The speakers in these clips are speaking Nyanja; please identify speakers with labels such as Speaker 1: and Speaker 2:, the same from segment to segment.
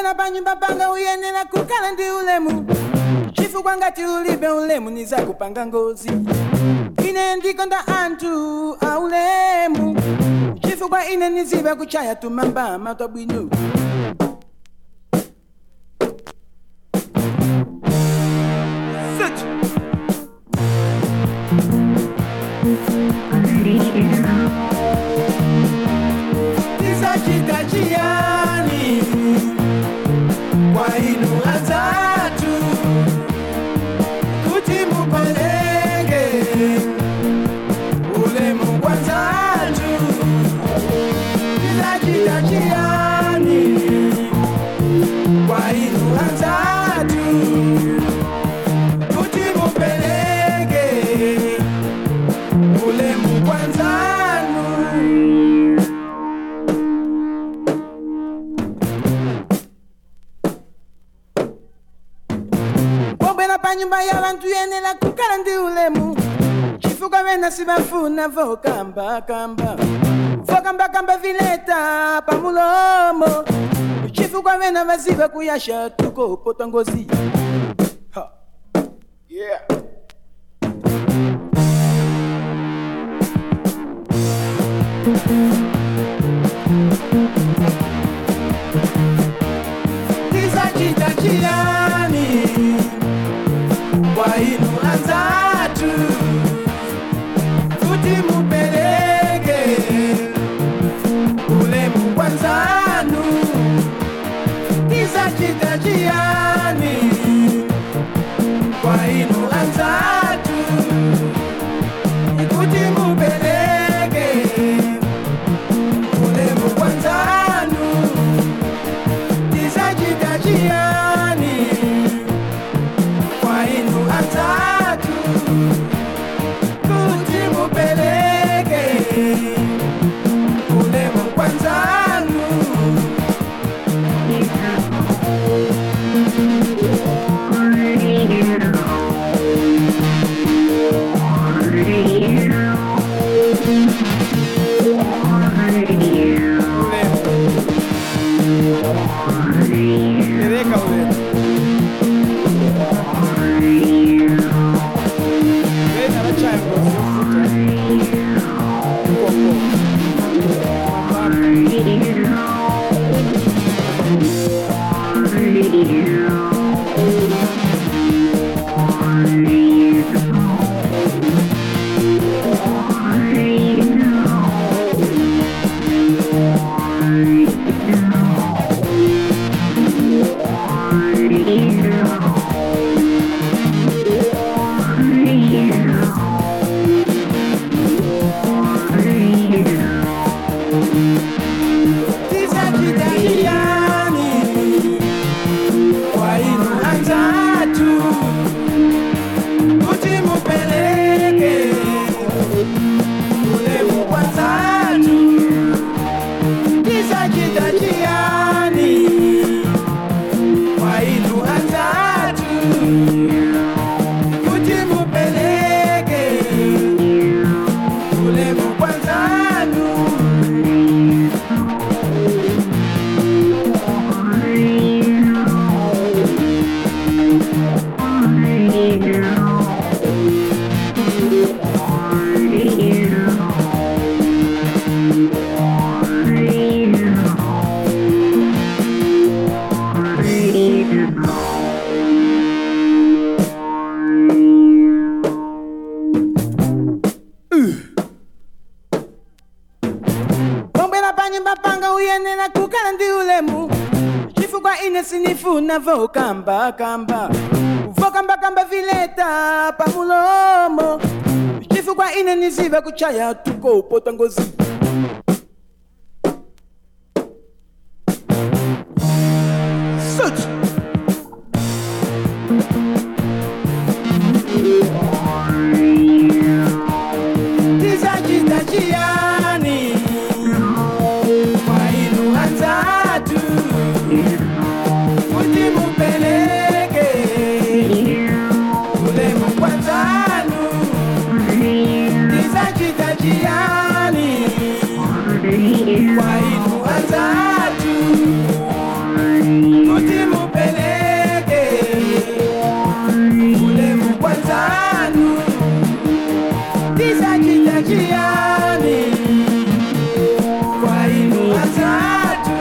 Speaker 1: pombera panyumba panga uyenera kukhala ndi ulemu chifukwa ngati ulibe ulemu nizakupanga ngozi ine ndikonda anthu aulemu chifukwa ine niziva kuchaya tumambama twabwino Sit. Tisachita chiyani kwa inu azatu kuti mupeleke ulemu kwanzatu Tisachita chiyani kwa inu azatu kuti mupeleke ulemu kwanzanu pombera panyumba ya vantu yenera kukhala ndi ulemu chifukwa vena sivafuna vokambakamba vokambakamba vileta pamulomo chifukwa vena vaziva kuyasha tukopota ngozi ha. yeah. tisachita chiyani kwa inu anzatu kuti mupeleke ulemu kwanzanu tisachita chiyani kwa inu anzatu kuti mupeleke ulemu kwanzanu tisachita chiyani kwa inu atatu kuti mupeleke ulemu kwanzanu Pereka ulemu Vena vachaya ngozi yofuta Ukoko tisachita chiyani kwa inu anzatu kuti mupeleke ulemu kwanzatu tisachita chiyani kwa inu anzatu kuti mupeleke ulemu kwanzanu pombera panyumba panga uyenera kukhala ndi ulemu chifukwa ine sinifuna vokambakamba vokambakamba vileta pamulomo chifukwa ine niziva kuchaya tukopota ngozi Such. Tisachita chiyani kwa inu anzatu kuti mupeleke ulemu kwanzanu tisachita chiyani kwa inu anzatu kuti njiani kwa inu watatu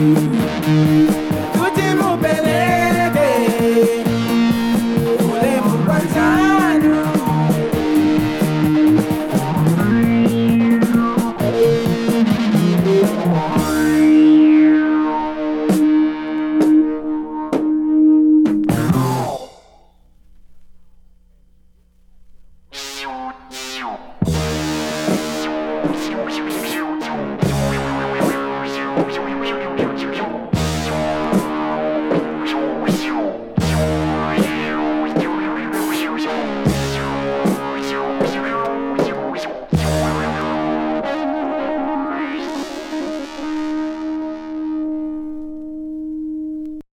Speaker 1: kuti mupeleke ulemu kwa zanu
Speaker 2: Thank you.